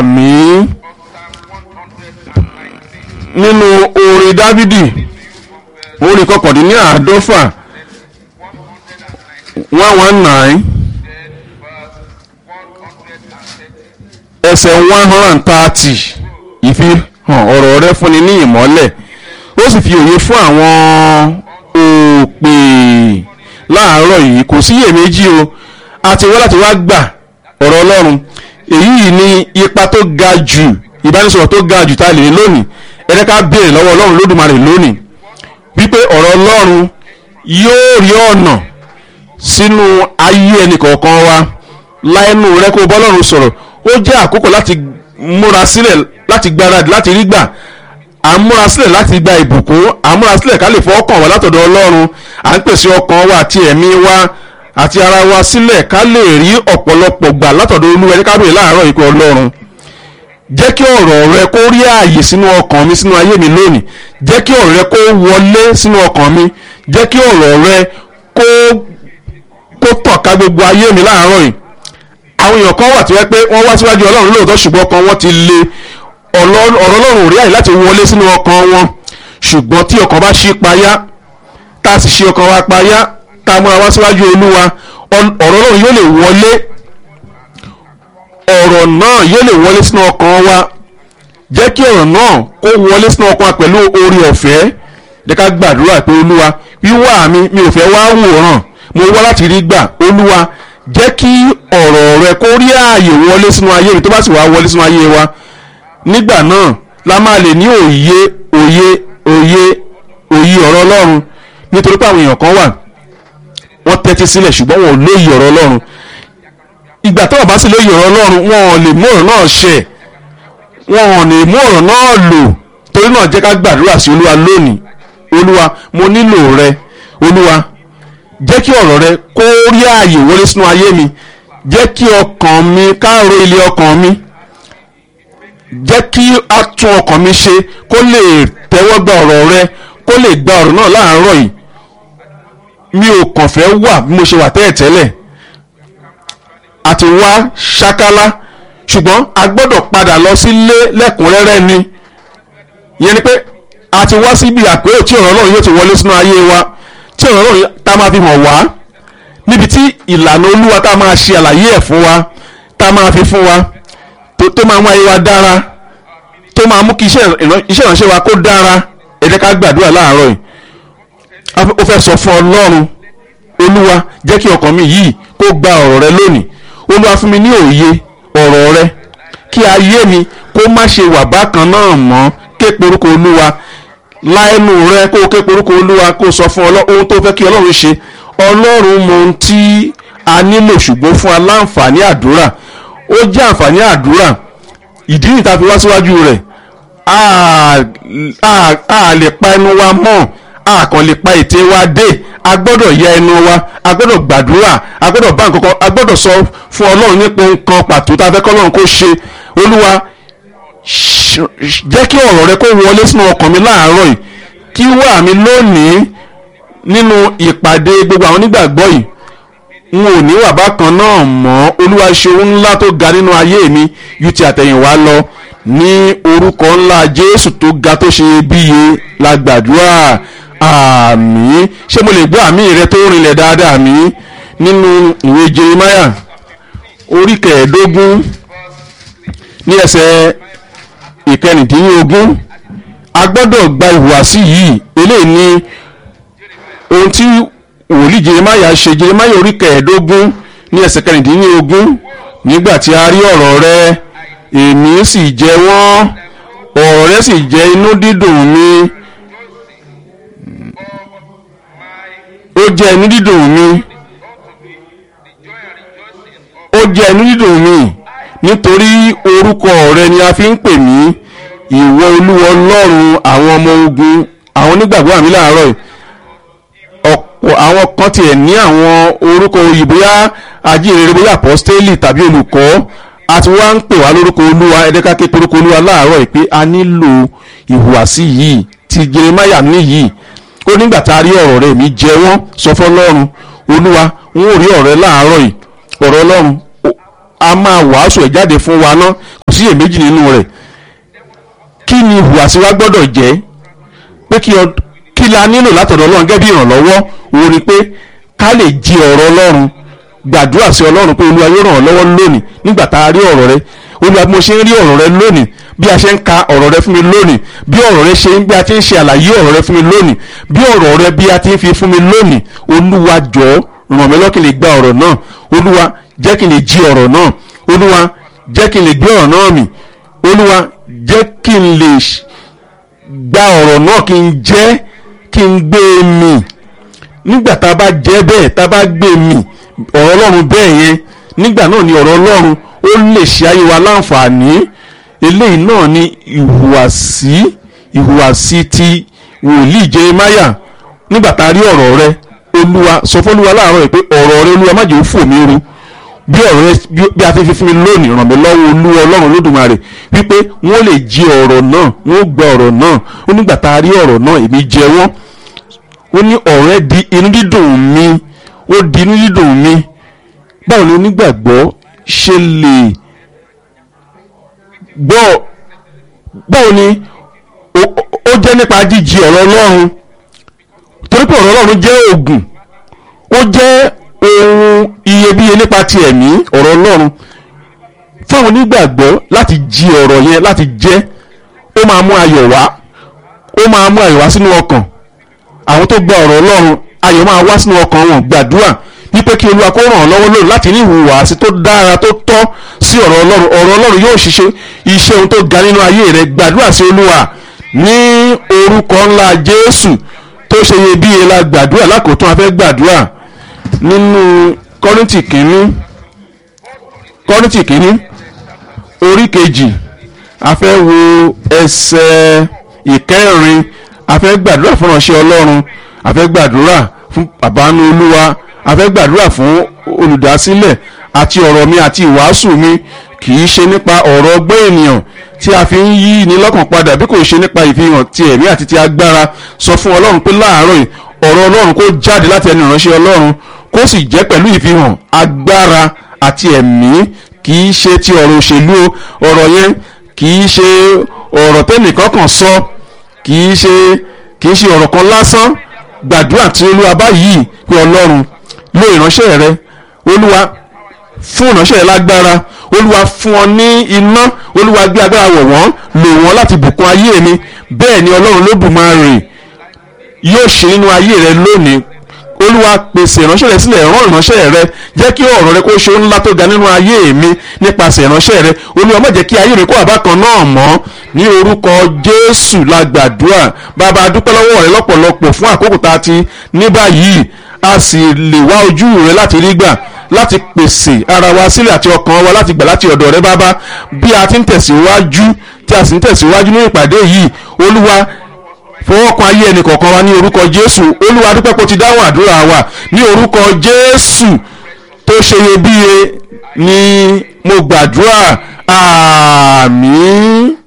àmín nínú orin dávidi orin kọkàndínní àádọ́fà one one nine ẹsẹ̀ one hundred and thirty ìfihàn ọ̀rọ̀ rẹ fúnni ní ìmọ́lẹ̀ ó sì fi òye fún àwọn òpè láàárọ̀ yìí kò sí iyèméjì o a ti wá láti wá gbà ọ̀rọ̀ ọlọ́run èyí ni ipa tó ga jù ìbánisọ̀rọ̀ tó ga jù tá a lè ní lónìí ẹ̀rẹ́ ká béèrè lọ́wọ́ ọlọ́run lódùmarè lónìí wípé ọ̀rọ̀ ọlọ́run yóò rí ọ̀nà sínú ayé ẹnì kọ̀ọ̀kan wa láìnú rẹ kó bọ́lọ́run sọ̀rọ̀ ó jẹ́ àkókò láti múra sílẹ̀ láti gbáradì láti rí gbà à ń múra sílẹ̀ láti gba ìbùkún à ń múra sílẹ̀ ká lè fọ́ ọkàn wa látọ̀dọ̀ ọlọ́run à ń pèsè ọkàn wa àti ẹ̀mí wa àti ara wa sílẹ̀ ká lè rí ọ̀pọ̀lọpọ̀ gbà látọ̀dọ̀ olúwa ẹni ká bèrè láàárọ̀ ikú ọlọ́run jẹ́ kí ọ̀rọ̀ rẹ kó rí ààyè sínú ọkàn mi sínú ayé mi lónìí jẹ́ kí ọ̀rọ̀ rẹ kó wọlé sínú ọkàn mi jẹ́ kí ọ̀rọ̀ rẹ kó kó tàn ká gbogbo ayé mi láàárọ̀ yìí àwọn èèyàn kan wà tí wọ́n pé wọ́n wá síwájú ọlọ́run lóòótọ́ ṣùgbọ́n ọkàn wọn ti le ọ̀rọ̀ ọlọ́run ò rí àyè láti wọlé sínú ọkàn wọn ṣùgbọ́n tí ọkàn bá ṣí payá tá a sì ṣí ọkàn wa payá tá a múra wá síwájú olúwa ọ̀rọ̀ ọlọ́run yóò lè wọlé ọ̀rọ̀ náà yóò lè wọlé sínú ọkàn wa jẹ́ kí ọ̀rọ̀ náà kó wọlé sínú ọkàn wa pẹ̀lú orí ọ̀fẹ́ jẹ́ ká gbàdúrà pé olúwa wíwá mi mi ò fẹ́ wá wòran mo wá láti rí gbà olúwa jẹ́ kí ọ̀rọ̀ rẹ kó rí ààyè wọlé sínú ayé mi tó bá sì wá wọlé sínú ayé wa nígbà náà la máa lè ní òye òye òye òye ọ̀rọ̀ ọlọ́run nítorí pé àwọn èèyàn kan wà wọ́n tẹ́tí sílẹ̀ ṣùgbọ́n wọn ò lóye ọ̀rọ̀ ọlọ́run ìgbà tó wọ́n bá sì lóye ọ̀rọ̀ ọlọ́run wọn ò lè mú ọ̀rọ̀ náà ṣẹ wọn ò lè mú ọ̀rọ̀ náà lò torí náà jẹ́ ká gbàdúrà sí olúwa lónìí olúwa mo nílò rẹ olúwa jẹ́ kí ọ̀rọ̀ rẹ kó rí ààyè wọlé sínú ayé mi jẹ́ kí ọkàn mi káàró ilé ọkàn mi jẹ́ kí a tún ọkàn mi ṣe kó lè tẹ́wọ́ gba ọ̀rọ̀ rẹ kó lè gba ọ̀rọ̀ náà láàárọ̀ yìí mi ò kàn fẹ́ wà bí mo ṣe wà tẹ́ẹ̀ tẹ́lẹ̀ àti wá ṣákálá ṣùgbọ́n a gbọ́dọ̀ padà lọ sílé lẹ́kùnrẹ́rẹ́ ni ìyẹn ni pé a ti wá síbi àpérò tí ọ̀rọ̀ náà yóò ti wọlé sínú ayé wa tí ọ̀rọ̀ náà tá a máa fi hàn wá níbi tí ìlànà olúwa tá a máa ṣe àlàyé ẹ̀ fún wa tá a máa fi fún wa tó tó máa mú ayé wa dára tó máa mú kí iṣẹ́ ìránṣẹ́ wa kó dára ẹ jẹ́ ká gbàdúrà láàárọ̀ yìí ó fẹ́ sọ fún ọlọ́run olúwa jẹ́ kí ọkàn mi yìí kó gba ọ̀rọ̀ rẹ lónìí olúwa fún mi ní òye ọ̀rọ̀ rẹ kí ayé mi kó má ṣe wà bákan náà mọ́ ké porúkọ olúwa láẹnu rẹ kó o ké porúkọ olúwa kó o sọ fún ohun tó fẹ́ kí ọlọ́run ṣe ọlọ́run mọ ohun tí a nílò ṣùgbọ́n fún aláǹfààní àdúrà ó jẹ́ àǹfààní àdúrà ìdí nìta fi wá síwájú rẹ̀ a lè pa ẹnu wa mọ́ a kàn lè pa ètè wa dé a gbọ́dọ̀ yẹ ẹnu wa a gbọ́dọ̀ gbàdúrà a gbọ́dọ̀ bá nǹkan kan a gbọ́dọ̀ sọ fún ọlọ́run nípa nǹkan pàtó tá a fẹ́ kọ́ ọlọ́run kó ṣe olúwa jẹ́ kí ọ̀rọ̀ rẹ kó wọlé sínú ọkàn mi láàárọ̀ yìí kí wà mí lónìí nínú ìpàdé gbogbo àwọn onígbàgbọ́ yìí n ò ní wà bákan náà mọ́ olúwa ṣe ohun ńlá tó ga nínú ayé mi ju ti àtẹ̀yìnwá lọ ní orúkọ ńlá jésù tó ga tó ṣe bíye la gbàdúrà àmín ṣé mo lè gbọ́ àmì rẹ tó rinlẹ̀ dáadáa mi nínú ìwé jeremiah orí kẹẹ̀ẹ́dógún ní ẹsẹ̀ ìkẹrìndínlógún a gbọ́dọ̀ gba ìhùwàsí yìí eléyìí ni ohun tí wòlíì jeremiah ṣe jeremiah orí kẹẹ̀ẹ́dógún ní ẹsẹ̀ kẹrìndínlógún nígbà tí a rí ọ̀rọ̀ rẹ èmi sì jẹ wọ́n ọ̀rọ̀ rẹ sì jẹ́ inú dídùn mi ó jẹ́ inú dídùn mi ó jẹ́ inú dídùn mi nítorí orúkọ rẹ ni a fi ń pè mí ìwọ olúwa ọlọ́run àwọn ọmọ ogun àwọn onígbàgbọ́ àmì láàárọ̀ yìí ọ̀pọ̀ àwọn kan tiẹ̀ ní àwọn orúkọ òyìnbó yá ajínrere bóyá apọ́stélì tàbí olùkọ́ àti wá ń pè wá lórúkọ olúwa ẹ̀ẹ́dẹ́ká ké porúkọ olúwa láàárọ̀ yìí pé a nílò ìhùwàsí yìí ti jeremaya ní yìí ó nígbà tá a rí ọ̀rọ̀ rẹ̀ mi jẹ́ wọ́n sọ fọlọ́run olúwa n ó rí ọ̀rẹ́ láàárọ̀ yìí ọ̀rọ̀ ọlọ́run a máa wàásù ẹ̀ jáde fún wa ná kò sí èméjì nínú rẹ̀ kí ni ìhùwàsí wa gbọ́dọ̀ jẹ́ pé kí ọ kí la nílò látọ̀dọ̀ ọlọ́run gẹ́gẹ́ bí ìrànlọ́wọ́ òun ni pé ká lè jí ọ̀rọ̀ ọlọ́run gbàdúrà sí ọlọ́run pé olúwa yóò ràn ọ́ lọ́wọ́ lónìí nígbà tá a rí ọ̀rọ̀ rẹ olúwa bí mo ṣe ń rí ọ̀rọ̀ rẹ lónìí bí a ṣe ń ka ọ̀rọ̀ rẹ fún mi lónìí bí ọ̀rọ̀ rẹ ṣe ń bí a ti ń ṣe àlàyé ọ̀rọ̀ rẹ fún mi lónìí bí ọ̀rọ̀ rẹ bí a ti ń fi fún mi lónìí olúwa jọ̀ọ́ ràn mí lọ́wọ́ kí n lè gba ọ̀rọ̀ náà olúwa jẹ́ kí n lè jí ọ̀rọ̀ náà olúwa jẹ́ kí n lè gbé ọ̀rọ̀ náà mì olúwa jẹ́ kí n lè gba ọ̀rọ̀ náà kí n jẹ́ kí n gbé e mì nígbà tá a bá jẹ́ bẹ́ẹ̀ tá a bá gbé e mì ọ̀rọ̀ ọlọ́run bẹ́ẹ̀ yẹn nígbà náà ni ọ̀rọ̀ ọlọ́run ó lè ṣe ayé wa láǹfààní eléyìí náà ni ìhùwàsí ìhùwàsí ti wòlíì Jeremáyà nígbà tá a rí ọ̀rọ̀ rẹ olúwa sọ fún olúwa láàárọ̀ yìí pé ọ̀rọ̀ rẹ olúwa má jẹ́ ó fò mí ru bí ọ̀rọ̀ rẹ bí a ti fi fún mi lónìí ràn mí lọ́wọ́ olúwa ọlọ́run lódùmarè wípé wọ́n lè jí ọ̀rọ̀ náà wọ́n gba ọ̀rọ̀ náà ó nígbà tá a rí ọ̀rọ̀ náà èmi jẹ wọ́n ó ní ọ̀rẹ́ di inú dídùn mi ó di inú dídùn mi báwo ni onígbàgbọ́ ṣe lè gbọ́ báwo ni ó jẹ́ nípa jíjí ọ̀rọ̀ ọlọ́run torí pé ọ̀rọ̀ ọlọ́run jẹ́ oògùn ó jẹ́ ohun iyebíye nípa ti ẹ̀mí ọ̀rọ̀ ọlọ́run fáwọn onígbàgbọ́ láti jí ọ̀rọ̀ yẹn láti jẹ́ ó máa mú ayọ̀ wá ó máa mú ayọ̀ wá sínú ọkàn àwọn tó gba ọ̀rọ̀ ọlọ́run ayọ̀ máa wá sínú ọkàn wọn gbàdúrà wípé kí olúwa kó ràn ọ́ lọ́wọ́ lónìí láti ní ìhùwàsí tó dára tó tọ́ sí ọ̀rọ̀ ọlọ́run ọ̀rọ̀ ọlọ́run yóò ṣiṣẹ́ iṣẹ́ ohun tó ga nínú ayé rẹ gbàdúrà sí olúwa ní orúkọ ńlá jésù tó ṣe iyebíye la gbàdúrà lákòótán a fẹ́ gbàdúrà nínú kọ́rìntì kínní kọ́rìntì kínní orí kejì a fẹ́ wo ẹsẹ̀ ìkẹrin a fẹ́ gbàdúrà fún ìránṣẹ́ ọlọ́run a fẹ́ gbàdúrà fún bàbánu olúwa a fẹ́ gbàdúrà fún olùdásílẹ̀ àti ọ̀rọ̀ mi àti ìwàásù mi kì í ṣe nípa ọ̀rọ̀ ọgbẹ́ ènìyàn tí a fi ń yí ni lọ́kàn padà bí kò ṣe nípa ìfihàn ti ẹ̀mí àti ti agbára sọ fún ọlọ́run pé láàárọ̀ yìí ọ̀rọ̀ ọlọ́run kó jáde láti ẹnu ìránṣẹ́ ọlọ́run kó sì jẹ́ pẹ̀lú ìfihàn agbára àti ẹ̀mí kì í ṣe ti ọ̀rọ̀ òṣèlú ọ̀rọ̀ yẹn kì í ṣe ọ̀rọ̀ tẹ́nìkan kan sọ kì í ṣe kì í ṣe ọ̀rọ̀ kan lásán gbàdúrà tí olúwa báyìí pé ọlọ́run lo ìránṣẹ́ rẹ olúwa fún ìránṣẹ́ rẹ lágbára olúwa fún ọ ní iná olúwa gbé agbára wọ̀ wọ́n lò wọ́n láti bùkún ayé mi bẹ́ẹ̀ ni ọlọ́run lódùmarè yóò ṣe nínú ayé rẹ lónìí olúwa pèsè ìránṣẹ́ rẹ sílẹ̀ rán ìránṣẹ́ rẹ jẹ́ kí ọ̀rọ̀ rẹ kó ṣe ohun ńlá tó ga nínú ayé mi nípasẹ̀ ìránṣẹ́ rẹ olúwa má jẹ́ kí ayé mi kó àbákan náà mọ́ ní orúkọ jésù la gbàdúrà bàbá a dúpẹ́ lọ́wọ́ rẹ lọ́pọ̀lọpọ̀ fún àkókò tá a ti ní báyìí a sì lè wá ojú rẹ láti rí gbà láti pèsè ara wa sílẹ̀ àti ọkàn wa láti gbà láti ọ̀dọ̀ rẹ bàbá bí a ti ń tẹ̀síwájú tí a sì ń tẹ̀síwájú ní ìpàdé yìí olúwa fọwọ́kan ayé ẹnì kọ̀ọ̀kan wa ní orúkọ jésù olúwa dúpẹ́ kó ti dáhùn àdúrà wa ní orúkọ jésù tó ṣe iyebíye ni mo gbàdúrà àmín.